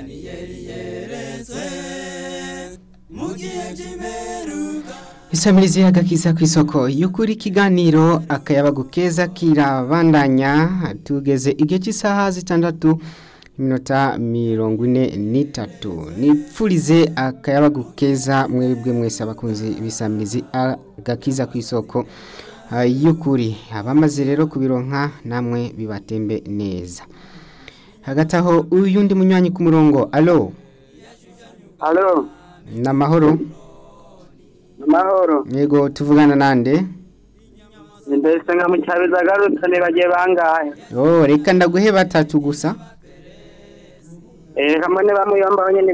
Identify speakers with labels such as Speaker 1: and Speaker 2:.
Speaker 1: isamirizi y'agakiza ku isoko y'ukuri ikiganiro akayabagu keza kirabandanya tugeze igihe cy'isaha zitandatu iminota mirongo ine n'itatu nipfurize akayabagu keza mwebwe mwese abakunzi b'isamirizi agakiza ku isoko ah, y'ukuri abamaze rero kubironka namwe bibatembe neza hagati aho uyundi munywanyi ku murongo alo
Speaker 2: Halo,
Speaker 1: namahoro
Speaker 2: amahoro.
Speaker 1: yego tuvugana nande
Speaker 2: Mbese nka mucyabiza agarutse nibagiye bangahe.
Speaker 1: oh reka ndaguhe batatu gusa
Speaker 2: Eh, kamwe bamuyomba nyene